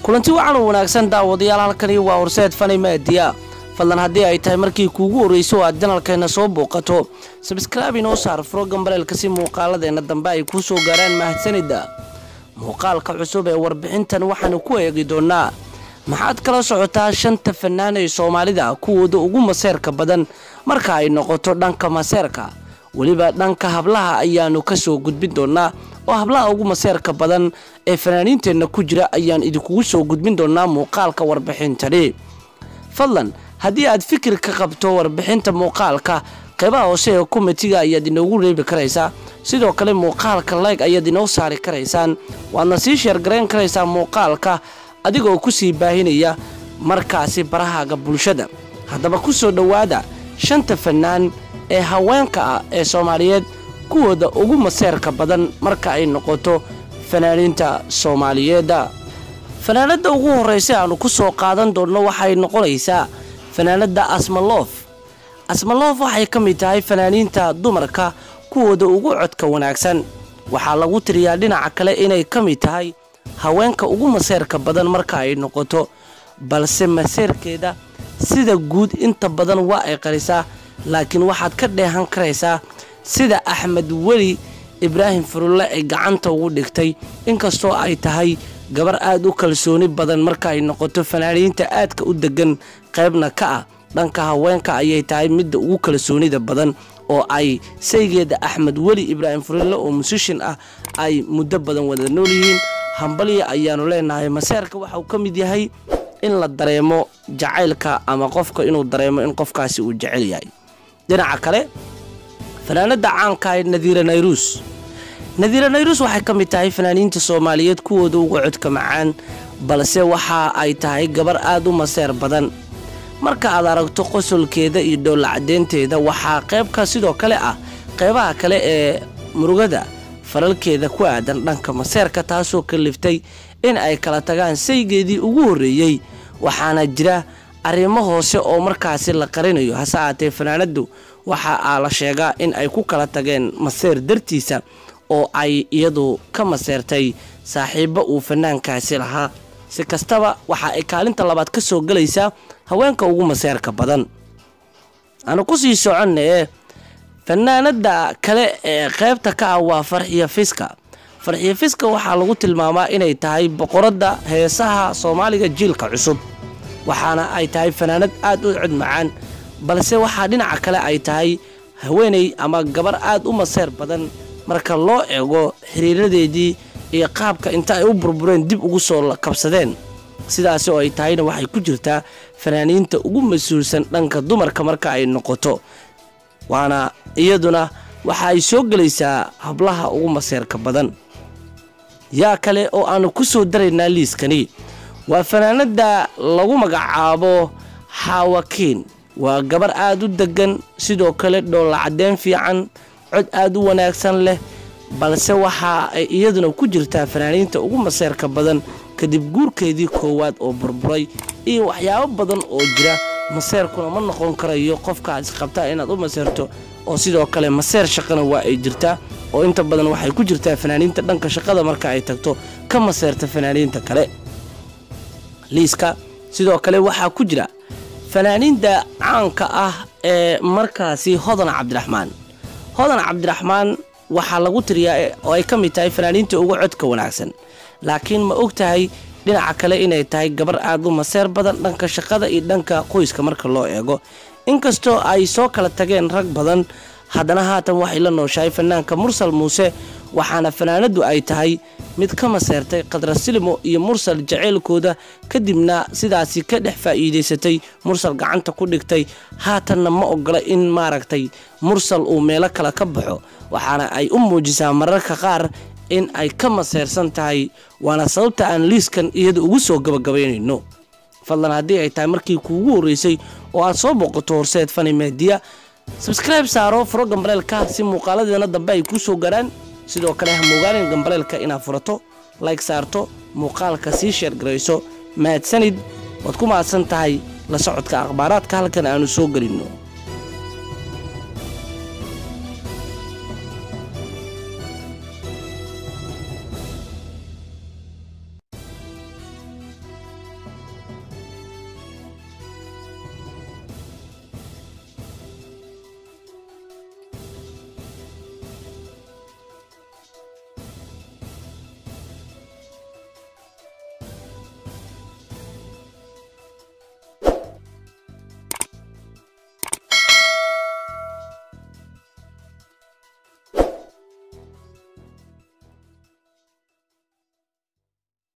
kulanti wacan u wanaagsan daawadayaal halkani waa horseed fani maadiya fadlan haddii ay tahay markii kuugu horreyso oo aad janalkeenna soo booqato sabskraibe inoo saar frogan bareelka si muuqaaladeenna dambe ay kuu soo gaaraan mahadsanida muuqaalka cusub ee warbixintan waxaanu ku eegi doonnaa maxaad kala socotaa shanta fanaan ee soomaalida kuwooda ugu maseerka badan marka ay noqoto dhanka maseerka weliba dhanka hablaha ayaanu ka soo gudbin doonnaa oo hablaha ugu maseerka badan ee fanaaniinteenna ku jira ayaan idinkugu soo gudbin doonnaa muuqaalka warbixintani fadlan haddii aad fikir ka qabto warbixinta muuqaalka qeybaha hoose ee komitiga ayaad inoogu reebi karaysaa sidoo kale muuqaalka layg ayaad inoo saari karaysaan waadna sii sheergarayn karaysaa muuqaalka adigoo ku sii baahinaya markaasi barahaaga bulshada haddaba ku soo dhowaada shanta fanaan ee haweenka ah ee soomaaliyeed kuwooda ugu maseerka badan marka ay noqoto fanaaniinta soomaaliyeedda fanaanadda ugu horraysa aanu ku soo qaadan doonno waxay noqonaysaa fanaanadda asmaloof asmaloof waxay ka mid tahay fanaaniinta dumarka kuwooda ugu codka wanaagsan waxaa lagu tiriyaa dhinaca kale inay ka mid tahay haweenka ugu maseerka badan marka ay noqoto balse maseerkeeda sida guud inta badan waa ay qarisaa laakiin waxaad ka dheehan karaysaa sida axmed weli ibraahim furulle ay gacanta ugu dhigtay inkastoo ay tahay gabar aad u kalsooni badan marka ay noqoto fanaaniinta aadka u degan qaybna ka ah dhanka haweenka ayay tahay midda ugu kalsoonida badan oo ay saygeeda axmed weli ibraahim furulle oo musishin ah ay muddo badan wada nool yihiin hambalya ayaanu leenahay maseerka waxauu ka mid yahay in la dareemo jacaylka ama qofka inuu dareemo in qofkaasi uu jecel yahay dhinaca kale fanaanada caanka ee nadiira nayruus nadiira nayruus waxay ka mid tahay fanaaniinta soomaaliyeed kuwooda uga codka macaan balse waxa ay tahay gabar aad u maseer badan marka aad aragto qosolkeeda iyo dhowlacadeenteeda waxaa qaybka sidoo kale ah qaybaha kale ee murugada falalkeeda ku aadan dhanka maseerka taasoo kaliftay in ay kala tagaan saygeedii ugu horreeyey waxaana jira arrimo hoose oo markaasi la qarinayo hase aatee fanaanaddu waxa aa la sheegaa in ay ku kala tageen maseer dartiisa oo ay iyadu ka maseertay saaxiibbo uu fanaankaasi lahaa si kastaba waxa ay kaalinta labaad ka soo gelaysaa haweenka ugu maseerka badan aanu ku sii soconnae fanaanada kale ee qaybta ka ah waa farxiya fiska farxiya fiska waxaa lagu tilmaamaa inay tahay boqoradda heesaha soomaaliga jiilka cusub waxaana ay tahay fanaanad aad u cod macaan balse waxaa dhinaca kale ay tahay haweeney ama gabar aad u maseer badan marka loo eego xiriiradeedii iyo qaabka inta ay u burbureen dib ugu soo kabsadeen sidaasi oo ay tahayna waxay ku jirtaa fanaaniinta ugu mas-uulsan dhanka dumarka marka ay noqoto waana iyaduna waxa ay soo gelaysaa hablaha ugu maseerka badan yaa kale oo aanu ku soo daraynaa liiskani waa fanaanadda lagu magacaabo xaawakiin waa gabar aad u deggan sidoo kale dhoollacadeen fiican cod aad u wanaagsan leh balse waxa ay iyaduna ku jirtaa fanaaniinta ugu maseerka badan kadib guurkeedii koowaad oo burburay iyo waxyaabo badan oo jira maseerkuna ma noqon karayo qofka aad isqabtaa inaad u maseerto oo sidoo kale maseer shaqana waa ay jirtaa oo inta badan waxay ku jirtaa fanaaniinta dhanka shaqada marka ay tagto ka maseerta fanaaniinta kale liiska sidoo kale waxaa ku jira fanaaniinta caanka ah ee markaasi hodan cabdiraxmaan hodan cabdiraxmaan waxaa lagu tiriyaa oo ay ka mid tahay fanaaniinta uga codka wanaagsan laakiin ma og tahay dhinaca kale inay tahay gabar aad u maseer badan dhanka shaqada iyo dhanka qoyska marka loo eego inkastoo ay soo kala tageen rag badan haddana haatan waxay la nooshahay fanaanka mursal muuse waxaana fanaanaddu ay tahay mid ka maseertay khadra silimo iyo mursal jaceylkooda kadibna sidaasi ka dhex faa'iidaysatay mursal gacanta ku dhigtay haatanna ma ogola in maaragtay mursal uu meelo kale ka baxo waxaana ay u muujisaa mararka qaar in ay ka maseersan tahay waana sababta aan liiskan iyada ugu soo gabagabaynayno fadlan haddii ay tahay markii kuugu horreysay oo aad soo boqoto horseed fani meediya sabskribe saaro furo gambaleelka si muuqaaladeena dambe ay kuu soo garaan sidoo kale ha moogaanin gambaleelka inaad furato layg saarto muuqaalka sii sheergarayso mahadsanid waad ku mahadsan tahay la socodka akhbaaraadka halkan aanu soo gelinno